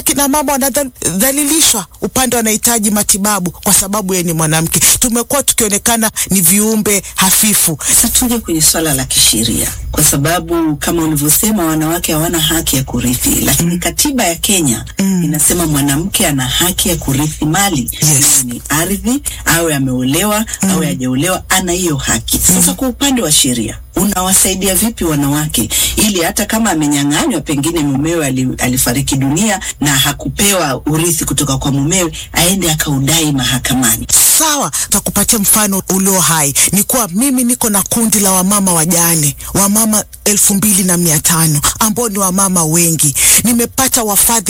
kina mama wanadhalilishwa upande wanahitaji matibabu kwa sababu yeye ni mwanamke. Tumekuwa tukionekana ni viumbe hafifu. Sasa tuje kwenye swala la kisheria, kwa sababu kama ulivyosema, wanawake hawana haki ya kurithi, lakini katiba ya Kenya inasema mwanamke ana haki ya kurithi mali Yes. Iwe ni ardhi, awe ameolewa awe hajaolewa, ana hiyo haki. Sasa kwa upande wa sheria unawasaidia vipi wanawake ili hata kama amenyang'anywa, pengine mumewe ali, alifariki dunia na hakupewa urithi kutoka kwa mumewe, aende akaudai mahakamani? Sawa, takupatia mfano ulio hai. Ni kuwa mimi niko na kundi la wamama wajane, wamama elfu mbili na mia tano ambao ni wamama wengi. Nimepata wafadhili